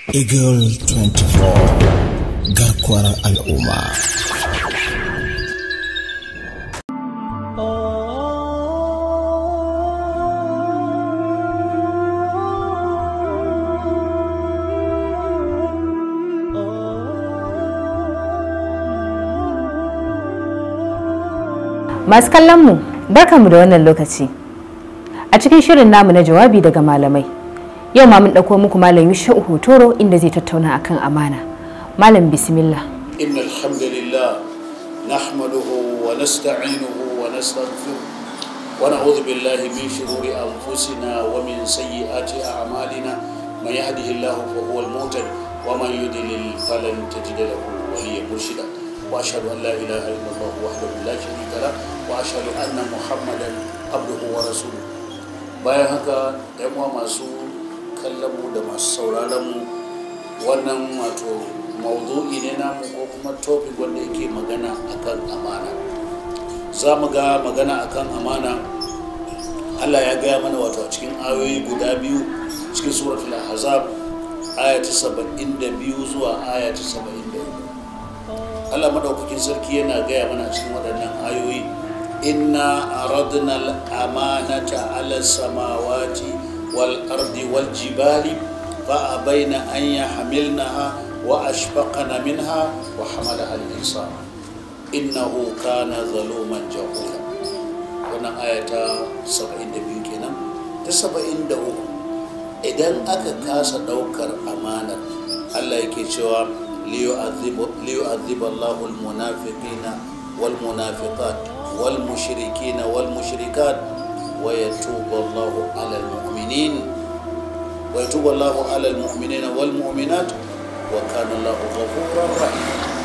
Eagle 24 garkuwar al'umma. Masu kallon mu barkanmu da wannan lokaci. A cikin shirin namu na jawabi daga malamai. Yau ma mun ɗauko muku malam Yusha'u Hotoro inda zai tattauna akan amana. Malam bismillah. إن الحمد لله نحمده ونستعينه ونستغفره ونعوذ بالله من شرور أنفسنا ومن سيئات أعمالنا من يهده الله فهو المهتد ومن يضلل فلن تجد له وليا مرشدا وأشهد أن لا إله إلا الله وحده لا شريك له وأشهد أن محمدا عبده ورسوله bayan haka yan uwa masu kallon mu da masu sauraron mu wannan wato maudu'i ne namu ko kuma topic wanda yake magana akan amana za mu ga magana akan amana allah ya gaya mana wato a cikin ayoyi guda biyu cikin suratul ahzab aya ta saba'in da biyu zuwa aya ta saba'in da uku allah madaukakin sarki yana gaya mana a cikin waɗannan ayoyi inna aradna al-amanata ala samawati wal ardi wal jibali fa abaina an yahmilnaha وأشفقن منها وحملها الإنسان إنه كان ظلوما جهولا wannan aya ta 72 kenan ta 73 idan aka kasa daukar amanar Allah yake cewa liyu'adhib Allahu al-munafiqina wal munafiqat wal mushrikina wal mushrikat wa yatubu Allahu 'ala al-mu'minin wa yatubu Allahu 'ala al-mu'minina wal mu'minat wa kana Allahu ghafurur rahim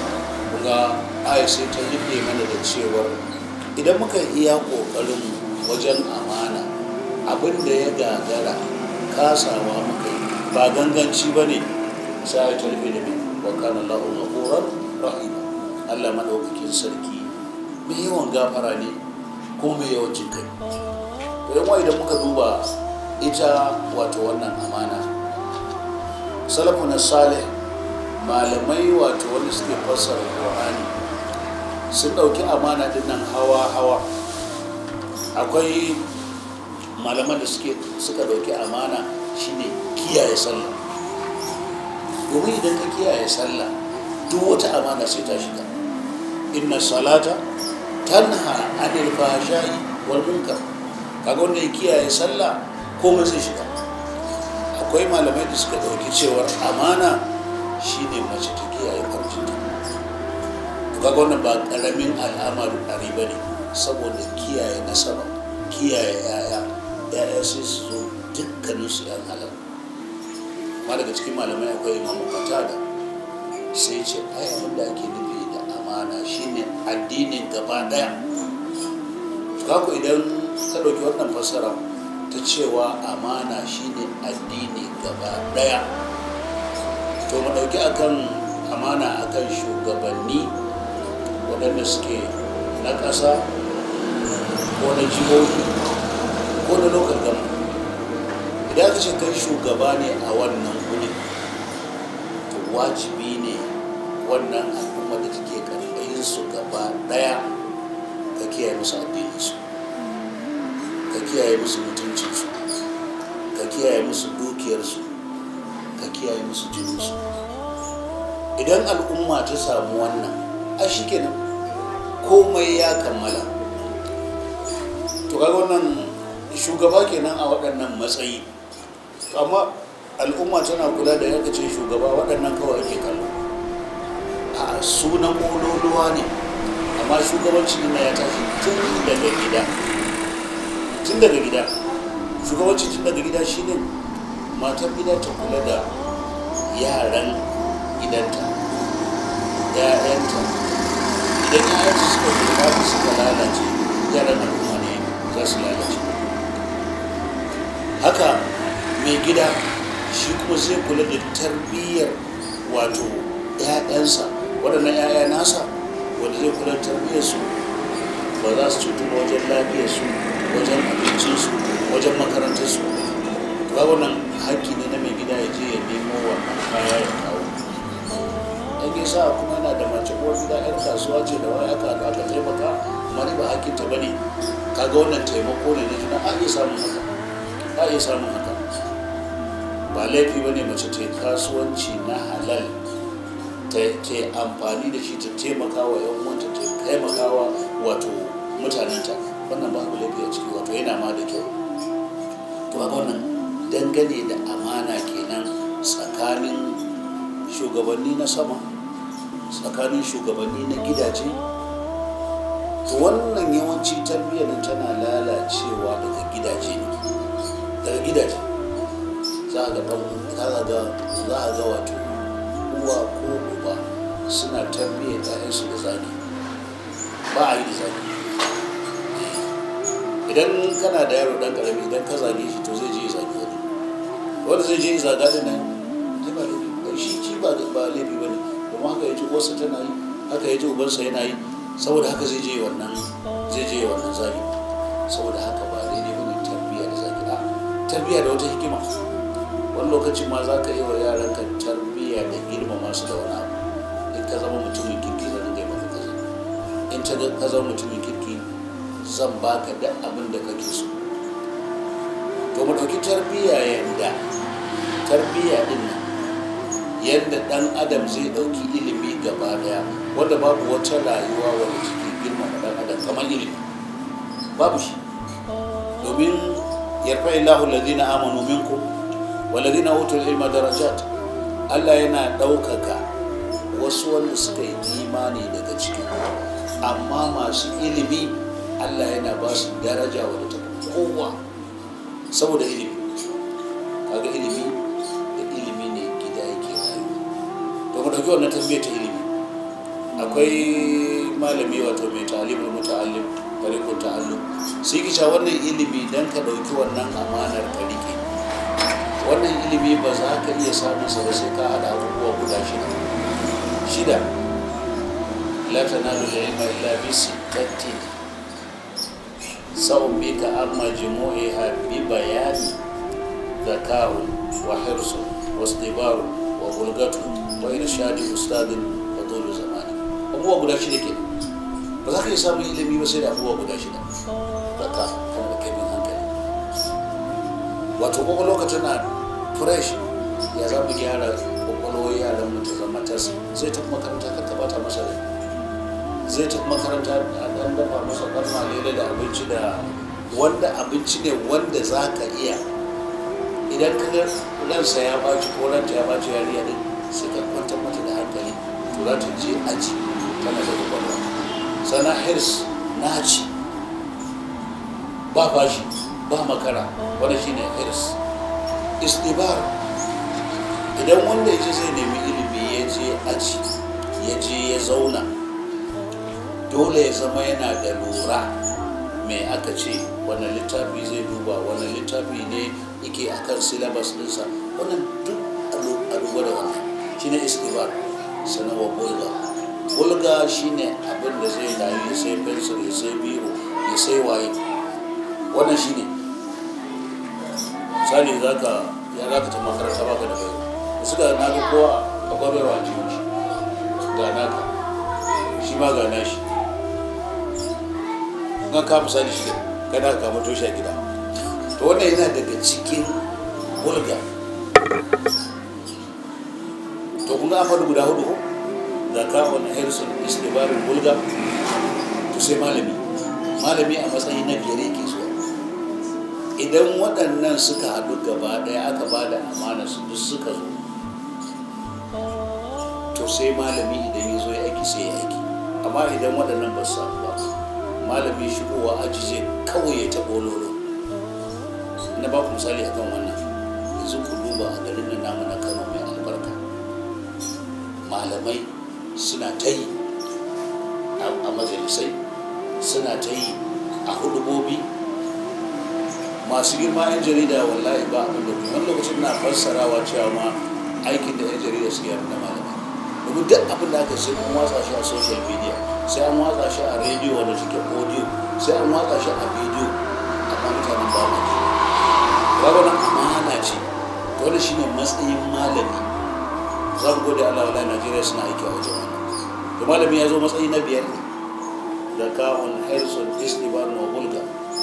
kuma ayi sai ta rufe mana da cewar idan muka iya kokarin wajen amana abin da ya gagara kasawa muka yi ba ganganci ba ne sai ta rufe da mai wa kana Allahu ghafurur rahim Allah madaukakin sarki mai yawan gafara ne ko mai yawan jin kai to yan idan muka duba ita wato wannan amana salafun salih malamai wato wanda suke fassara Qur'ani sun ɗauki amana din nan hawa-hawa akwai malaman da suke suka ɗauki amana shine kiyaye sallah domin idan ka kiyaye sallah duk wata amana sai ta shiga inna salata tanha anil fahsha'i wal munkar kaga wanda ya kiyaye sallah komai zai shiga akwai malamai da suka ɗauki cewar amana shine mace ta kiyaye farjinta kaga wannan ba karamin al'amarin ɗari ba ne saboda kiyaye nasaba kiyaye yaya yaya sai su zo dukkanin su yan halal ma daga cikin malamai akwai imamu da sai ce ai abin da ake nufi da amana shine addinin gaba daya kaku idan ka ɗauki wannan fassara ta cewa amana shine addini gaba daya to mu ɗauki akan amana akan shugabanni waɗanda suke na ƙasa ko na jihohi ko na lokal gama idan aka ce kai shugaba ne a wannan guri to wajibi ne wannan al'umma da take karɓayin su gaba ɗaya ka kiyaye musu addininsu ka kiyaye musu mutuncinsu ka kiyaye musu dukiyarsu ka kiyaye musu jininsu idan al'umma ta samu wannan a shi kenan komai ya kammala to kaga wannan shugaba kenan a waɗannan matsayi amma al'umma tana kula da yanka ce shugaba waɗannan kawai ake kallo a sunan ƙololuwa ne amma shugabanci na ya tashi tun daga gida tun daga gida shugabanci tun daga gida shine matar gida ta kula da yaran gidanta ‘ya'yanta idan ‘ya'yanta suka gurɓata suka lalace yaran al'umma ne za su lalace haka mai gida shi kuma zai kula da tarbiyyar wato ‘ya'yansa waɗannan ‘ya'ya nasa wanda zai kula da tarbiyyarsu ba za su cutu ba wajen lafiyarsu wajen abincinsu wajen makarantarsu ba wannan haƙƙi ne na mai gida ya je ya nemo wannan kaya ya kawo in ya sa kuma yana da mace ko gida yar kasuwa ce da wani aka aka taimaka amma ni ba hakkin ta bane kaga wannan taimako ne na juna a iya samun haka a iya samun haka ba laifi bane mace ta yi kasuwanci na halal ta ke amfani da shi ta taimaka wa yan uwanta ta taimaka wa wato mutanenta wannan ba abu laifi a ciki wato yana ma da kyau to a wannan dangane da amana kenan tsakanin shugabanni na sama tsakanin shugabanni na gidaje to wannan yawanci tarbiyyar tana lalacewa daga gidaje ne daga gidaje za a ga za a ga za a ga wato uwa ko uba suna tarbiyyar ƴaƴansu da zagi ba a yi da zagi idan kana da yaro dan karami idan ka zage shi to zai je ya zage wani wanda zai je ya zaga da nan zai ba laifi shi ci ba ba laifi ba ne kuma haka ya ji uwarsa tana yi haka ya ji ubansa yana yi saboda haka zai je wannan zai je wannan zagi saboda haka ba daidai ba ne tarbiyya da zagi a tarbiyya da wata hikima wani lokacin ma za ka yi wa yaranka tarbiyya da girmama su da wani abu in ka zama mutumin kirki zan gai maka kaza in ta ka zama mutumin kirki zan baka da abin da kake so to mu ɗauki tarbiyya yanda tarbiyya din nan yadda ɗan adam zai ɗauki ilimi gaba daya wanda babu wata rayuwa wanda take girmama ɗan adam kamar ilimi babu shi domin yarfa illahu ladina amanu minkum waladina utul ilma darajat Allah yana ɗaukaka wasu wanda suka yi imani daga cikin amma masu ilimi Allah yana ba su daraja wadda ta kowa saboda ilimi kaga ilimi da ilimi ne gida yake rayu to mu dauki wannan tarbiyyar ta ilimi akwai malami wato mai talimul muta'allim tariqul ta'allum sai ki wannan ilimi dan ka dauki wannan amanar ka rike wannan ilimi ba za ka iya samun sa sai ka hada abubuwa guda shida shida la tanalu al-ilma illa bi sittatin sawm bika amma jumu'iha bi bayani zaka'u wa hirsu wa istibaru wa bulgatu wa irshadi ustadin wa dole zamani abubuwa guda shida ke ba za ka iya samun ilimi ba sai da abubuwa guda shida zaka kan da kaifin hankali wato kwakwalwa ka tana fresh ya za mu gyara kwakwalwar yaran mu ta zama tas zai tafi makaranta kan ta bata masa rai zai tafi makaranta a dan dafa masa dan malele da abinci da wanda abinci ne wanda za ka iya idan ka ga ransa ya baci ko ranta ya baci yariya din sai ka kwantar mata da hankali to za ta je aji tana da kwakwalwa sana hirs naci ba bashi ba makara wani shine hirs istibar idan wanda ya ce zai nemi ilimi ya je aji ya je ya zauna dole ya zama yana da lura mai aka ce wannan littafi zai duba wannan littafi ne yake akan syllabus dinsa wannan duk a duba da wannan shine istibar sannan wa bulga bulga shine abin da zai layi ya sai pencil ya sai biro ya sai waye wannan shine misali za ka ya za ka ta makaranta baka da bayo da suka na ga kowa akwai baiwa a cikin shi ga naka shi ma ga nashi kan ka misali shi kana ka mato shi a gida to wannan yana daga cikin bulga to kun ga an faɗi guda hudu ko zaka wani harrison istibarin bulga to sai malami malami a matsayi na biyar yake zuwa idan waɗannan suka haɗu gaba ɗaya aka ba da amana su duk suka zo to sai malami idan ya zo ya aiki sai ya aiki amma idan waɗannan ba su samu ba malami shigowa aji zai kawai ya taɓo lolo na ba ku misali akan wannan yanzu ku duba a garin nan namu na kano mai albarka malamai suna ta yi a majalisai suna ta yi a hudubobi masu girma 'yan jarida wallahi ba abin da wani lokacin na fassarawa cewa ma aikin da 'yan jarida su yi na malamai domin duk abin da aka sai an watsa shi a social media sai an watsa shi a rediyo wanda suke audio sai an watsa shi a bidiyo amma mutanen ba ma ji ba wani amana ce dole shi ne matsayin malami zan gode allah wala najeriya suna aiki a wajen wannan to malami ya zo matsayi na biyar ne da kawun harrison esteban wa bulga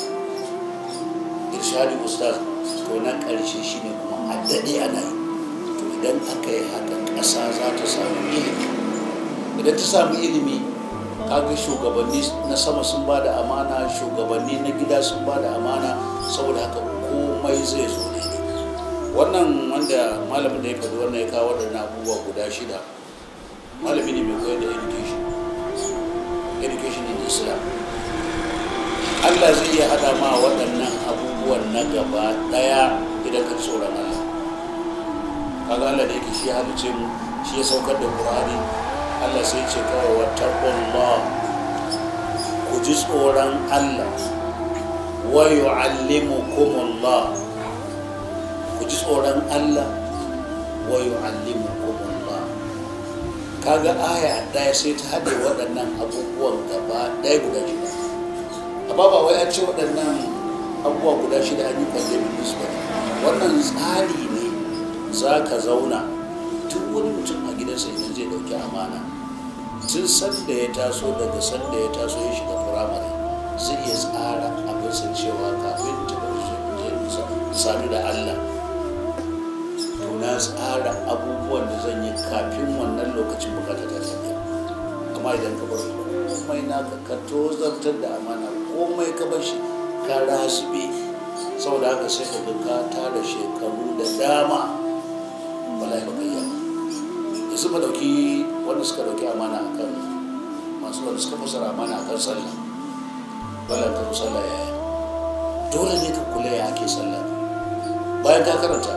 irshadi ustaz to na ƙarshe shi ne kuma a daɗe ana yi to idan aka yi haka ƙasa za ta samu ilimi idan ta samu ilimi kaga shugabanni na sama sun ba da amana shugabanni na gida sun ba da amana saboda haka komai zai zo ne wannan wanda malamin da ya faɗi wannan ya kawo waɗannan abubuwa guda shida malami ne mai koyar da education education in islam allah zai iya haɗa ma waɗannan abubuwan na gaba ɗaya idan ka tsoron allah kaga allah da yake shi ya halice mu shi ya saukar da ƙur'ani Allah sai ce kawai wa taqullah ku ji tsoron Allah wa yu'allimukumullah ku ji tsoron Allah wa yu'allimukumullah kaga aya ɗaya sai ta haɗe waɗannan abubuwan gaba ɗaya guda shida amma ba wai an ce waɗannan abubuwa guda shida an yi pandemic ba wannan tsari ne za ka zauna tun wani mutum a gidansa idan zai ɗauki amana tun sanda ya taso daga sanda ya taso ya shiga firamare zai iya tsara abinsa cewa kafin ta sadu da allah to na tsara abubuwan da zan yi kafin wannan lokacin bukata ta tafiya amma idan ka bar komai naka ka tozartar da amana komai ka bar shi ka rasube saboda haka sai ka ga ka tara shekaru da dama wallahi baka yi yanzu ma dauki wanda suka dauki amana akan masu wanda suka fasara amana akan sallah wala ta sallah yaya dole ne ka kula ya ake sallah bayan ka karanta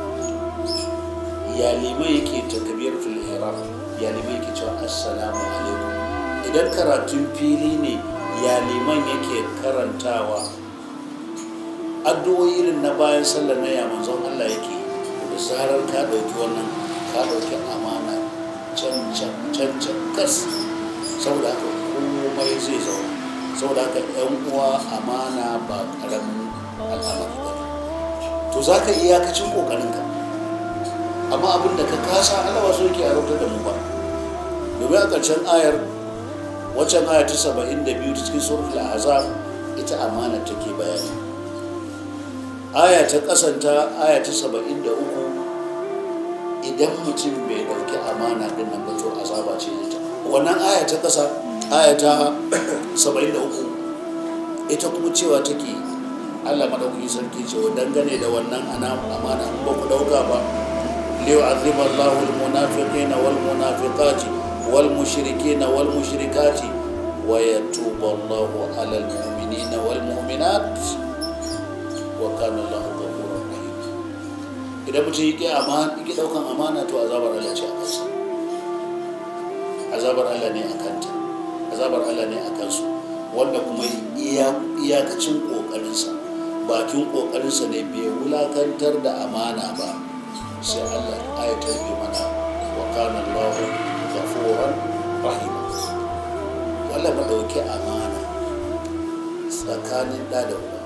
ya limai yake takbiratul ihram ya limai yake cewa assalamu alaikum idan karatun fili ne ya liman yake karantawa addu'o'i irin na bayan sallar na ya manzon Allah yake da zarar ka dauki wannan ka dauki amana can can can can kas saboda haka komai zai zauna saboda haka yan uwa amana ba karamin al'amari ba to za ka iyakacin kokarinka amma abin da ka kasa Allah wasu yake a da mu ba domin a ƙarshen ayar waccan aya ta saba'in da biyu ta cikin suratul azab ita amana take bayani aya ta kasanta aya ta saba'in da uku idan mutum bai dauki amana din nan ba to azaba ce ita wannan aya ta kasa aya ta saba'in da uku ita kuma cewa take Allah madaukakin sarki cewa dangane da wannan ana amana ba ku dauka ba ليعذب الله المنافقين والمنافقات والمشركين والمشركات ويتوب الله على المؤمنين والمؤمنات وكان الله غفورا رحيما idan mutum yake amana yake daukan amana to azabar Allah ce a kansa azabar Allah ne a kanta azabar Allah ne a kansu wanda kuma iyakacin kokarinsa bakin kokarinsa ne bai wulakantar da amana ba sai Allah ayatar yi mana wa kana Allah ghafuran rahima wala ba dauki amana tsakanin da da uba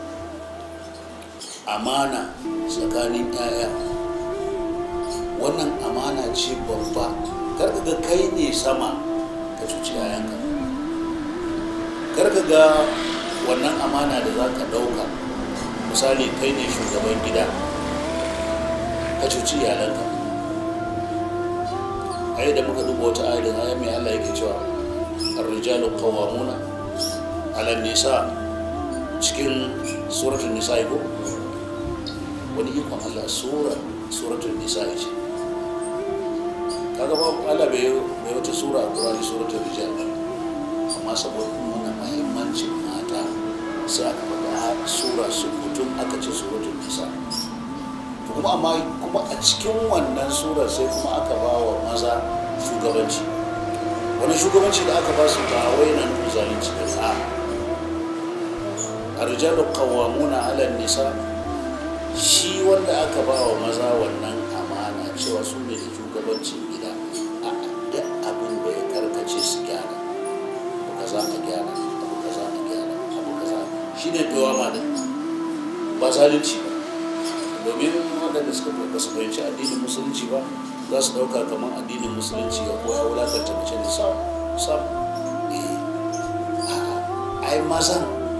amana tsakanin yaya wannan amana ce babba karka ga kai ne sama ka cuci yayanka karka ga wannan amana da za ka dauka misali kai ne shugaban gida ka cuci iyalanka ai da muka duba wata ayar da mai Allah yake cewa ar-rijalu qawwamuna 'ala nisa cikin suratul nisa ko wani ikon Allah sura suratul nisa ce kaga ba Allah bai bai wata sura a Qur'ani suratul rijal amma saboda nuna muhimmancin mata sai aka faɗa sura su kutum aka ce suratul nisa kuma amma kuma a cikin wannan surar sai kuma aka ba wa maza shugabanci wani shugabanci da aka ba su ba wai nan zalunci da a arjalu qawwamuna 'ala nisa shi wanda aka ba wa maza wannan amana cewa su ne da shugabancin gida a duk abin da ya karkace su gyara abu kaza a gyara abu kaza a gyara abu kaza shi ne ma da ba zalunci ba domin waɗanda ba su fahimci addinin musulunci ba za su ɗauka kamar addinin musulunci ya koya wulakanta mace da sam sam ai mazan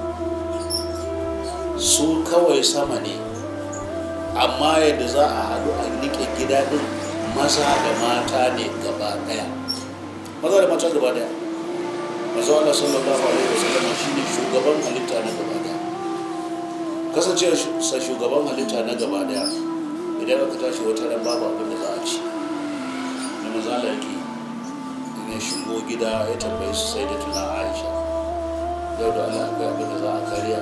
su kawai sama ne amma yadda za a haɗu a rike gida ɗin maza da mata ne gaba ɗaya maza da mata gaba ɗaya maza Allah sallallahu alaihi wasallam shine shugaban halitta na gaba ɗaya kasance sa shugaban halitta na gaba ɗaya idan aka tashi wata ran babu abin da za a ci na maza Allah yake in ya shigo gida ya tambayi su sai da tuna Aisha yau da Allah akwai abin da za a karya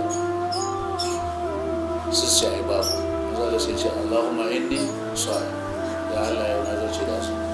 su ce ai babu maza da sai ce Allahumma inni sa'i da Allah yau na zarce da su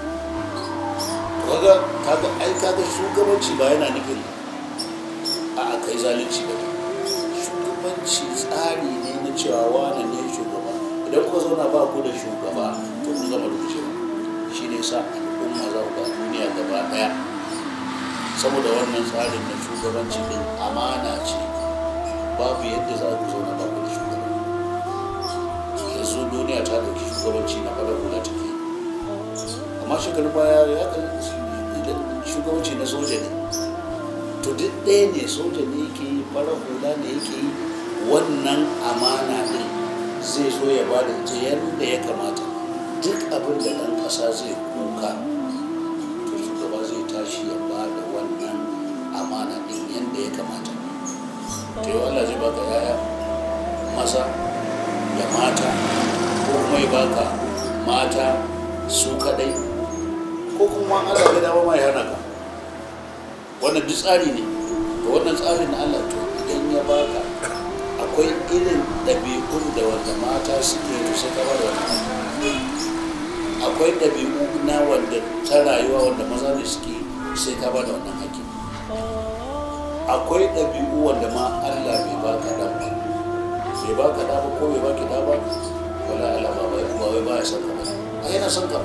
kaga kaga ai kaga shugabanci ba yana nufin a kai zalunci ba shugabanci tsari ne na cewa wane ne shugaba idan kuka zauna ba ku da shugaba to kun gama rubucewa shi ne sa al'umma za ku ga duniya gaba daya saboda wannan tsarin na shugabanci din amana ce babu yadda za ku zauna ba ku da shugaba yanzu duniya ta dauki shugabanci na fara hula take amma shekaru baya ya kan shugabanci na soja ne to duk ɗaya ne soja ne yake yi fara hula ne yake yi wannan amana ne zai zo ya ba da ita yadda ya kamata duk abin da ɗan ƙasa zai kuka to shugaba zai tashi ya ba da wannan amana ɗin yadda ya kamata to yau Allah zai baka yaya maza da mata ko kuma ya baka mata su kadai ko kuma Allah ya dawo mai hana ka wannan duk tsari ne to wannan tsarin na Allah to idan ya baka akwai irin ɗabi'un da wanda mata suke to sai ka bada wannan akwai ɗabi'u na wanda ta rayuwa wanda maza ne suke sai ka bada wannan haƙƙi akwai ɗabi'u wanda ma Allah bai baka dan ba bai baka da ba ko bai baki da ba wala Allah ba bai ba wai ba ya san ka ba a yana san ka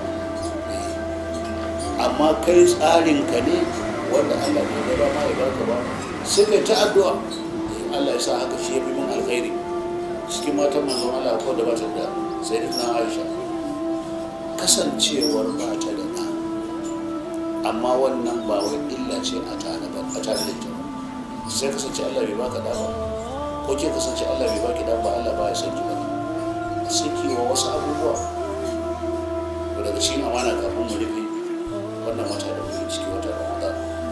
amma kai tsarin ka ne wanda Allah bai ga ma ya baka ba sai kai ta addu'a Allah ya sa haka shi ya fi min alkhairi cikin matan manzon Allah ko da ba ta da sai da Aisha kasancewar ba ta da ɗa amma wannan ba wai illa ce a tare ba a tare da ita sai kasance Allah bai baka da ba ko ke kasance Allah bai baki da ba Allah ba ya san ki ba saki wa wasu abubuwa to daga cikin amana kafin mu rufe wannan wata da muke ciki wata Ramadan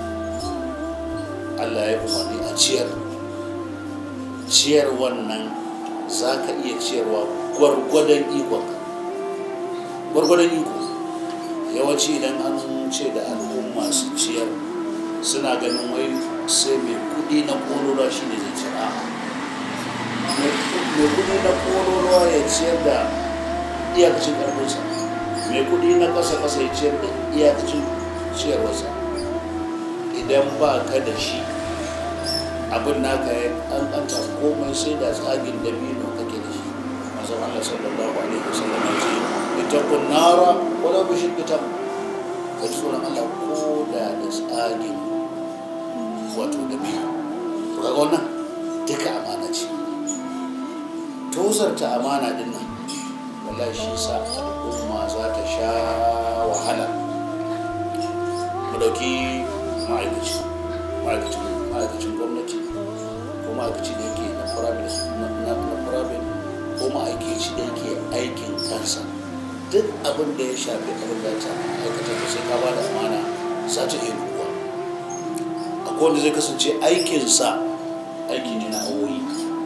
Allah ya umarni a ciyar ciyar wannan za ka iya ciyarwa gwargwadon ikonka gwargwadon iko yawanci idan an ce da al'umma su ciyar suna ganin wai sai mai kudi na kololuwa shi ne zai cira mai kudi na kololuwa ya ciyar da iyakacin karfinsa mai kudi na kasa kasa ya ciyar da iyakacin ciyarwarsa idan ba ka da shi abin naka ya kankanta komai sai da tsagin dabino kake da shi masu Allah sallallahu alaihi wasallam ya ce ita kun nara wala bishin ita ka ji tsoron Allah ko da da tsagin wato dabino to kaga wannan duka amana ce tozarta amana din nan wallahi shi sa al'umma za ta sha wahala mu dauki ma'aikaci ma'aikacin gwamnati ko ma'aikaci da yake na private ko ma'aikaci da yake aikin kansa duk abin da ya shafi abin da ta aikata da sai ka ba da amana za ta iya ruwa akwai wanda zai kasance aikinsa aiki ne na awoyi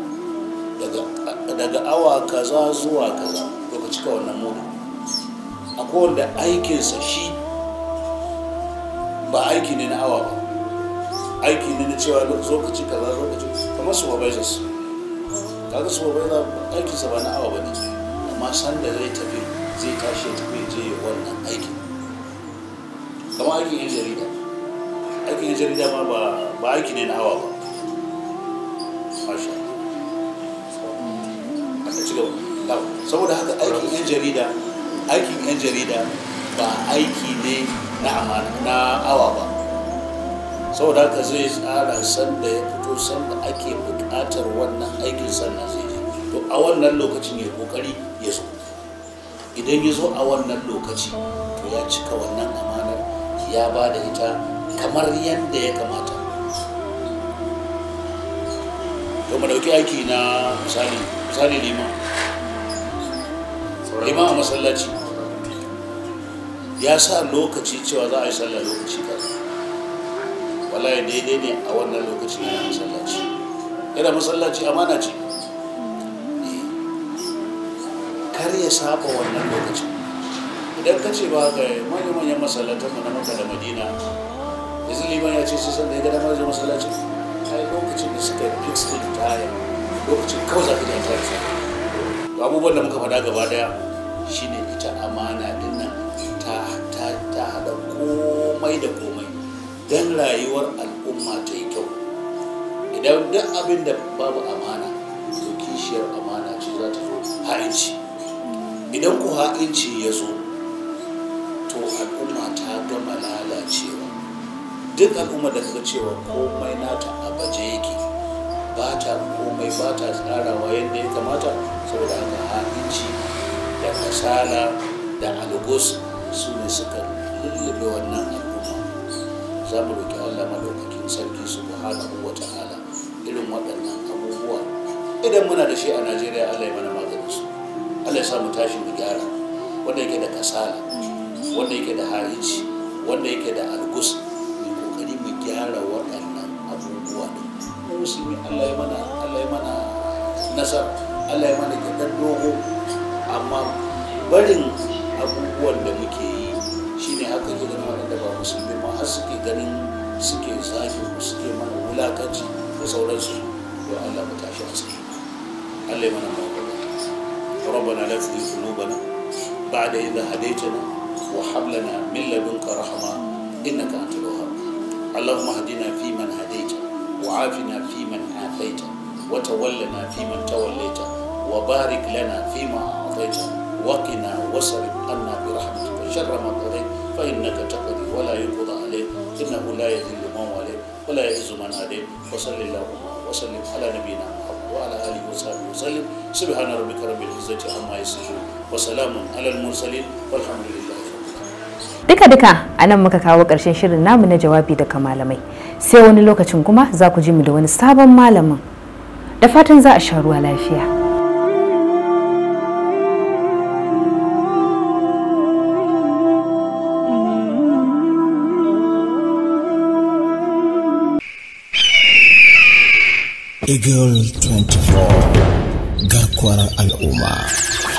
daga awa kaza zuwa kaza to ka cika wannan mudu akwai wanda aikinsa shi ba aiki ne na awa ba aiki ne na cewa lokaci kaza lokaci kamar supervisors kaga supervisor aikinsa ba na awa ba ne amma sanda zai tafi zai tashi ya tafi je wannan aikin kamar aikin yan jarida aikin yan jarida ma ba aiki ne na awa ba masha aka ci gaba saboda haka aikin yan jarida aikin yan jarida ba aiki ne na amana na awa ba saboda haka zai tsara sanda ya fito sanda ake buƙatar wannan aikin sannan zai je to a wannan lokacin ya kokari ya so idan ya zo a wannan lokaci to ya cika wannan amanar ya ba da ita kamar yadda ya kamata to mu dauki aiki na misali misali lima lima a masallaci ya sa lokaci cewa za a yi sallah lokaci kaza wallahi daidai ne a wannan lokacin yana masallaci yana masallaci amana ce kar ya saba wannan lokacin idan ka ce ba ga manyan manyan masallatan mu na maka da madina yanzu liman ya ce sai sanda ya gada mazan masallacin ai lokacin da suka fix din taya lokacin kawai za ka ji tare sa to abubuwan da muka faɗa gaba daya shine ita amana din nan ta ta ta hada komai da komai dan rayuwar al'umma ta yi kyau idan duk abin da babu amana to kishiyar amana ce za ta zo ha'inci idan ku ha'inci ya zo to al'umma ta gama lalacewa duk al'umma da kaga cewa komai nata a baje yake ba ta komai ba ta tsarawa yadda ya kamata saboda haka ha'inci da kasala da algos su ne suka lullube wannan al'umma za mu roƙi allah maɗaukakin sarki subhanahu wa ta'ala irin waɗannan abubuwa idan muna da shi a najeriya allah ya mana maganin su allah ya sa mu tashi mu gyara wanda yake da kasala wanda yake da harici wanda yake da algus mai kokari mu gyara waɗannan abubuwa ne mu musulmi allah ya mana allah ya mana nasar allah ya mana gidan dogo amma barin abubuwan da muke yi shine haka gidan waɗanda ba musulmi ma har suke ganin suke zagin mu suke mana wulakanci da sauransu to allah mu tashi a tsaye allah ya mana mawaka ربنا لا تزغ قلوبنا بعد إذا هديتنا وهب لنا من لدنك رحمة إنك أنت الوهاب اللهم اهدنا فيمن هديت وعافنا فيمن عافيت وتولنا فيمن توليت وبارك لنا فيما أعطيت وقنا واصرف عنا برحمتك شر ما قضيت فإنك تقضي ولا يقضى عليك إنه لا يذل من واليت ولا يعز من هديت وصل اللهم وسلم على نبينا محمد وعلى آله وصحبه وسلم سبحان ربك رب العزة عما يصفون وسلام على المرسلين والحمد لله duka-duka a nan muka kawo ƙarshen shirin namu na jawabi daga malamai sai wani lokacin kuma za ku ji mu da wani sabon malamin da fatan za a sha ruwa lafiya Eagle 24 garkuwar al'umma.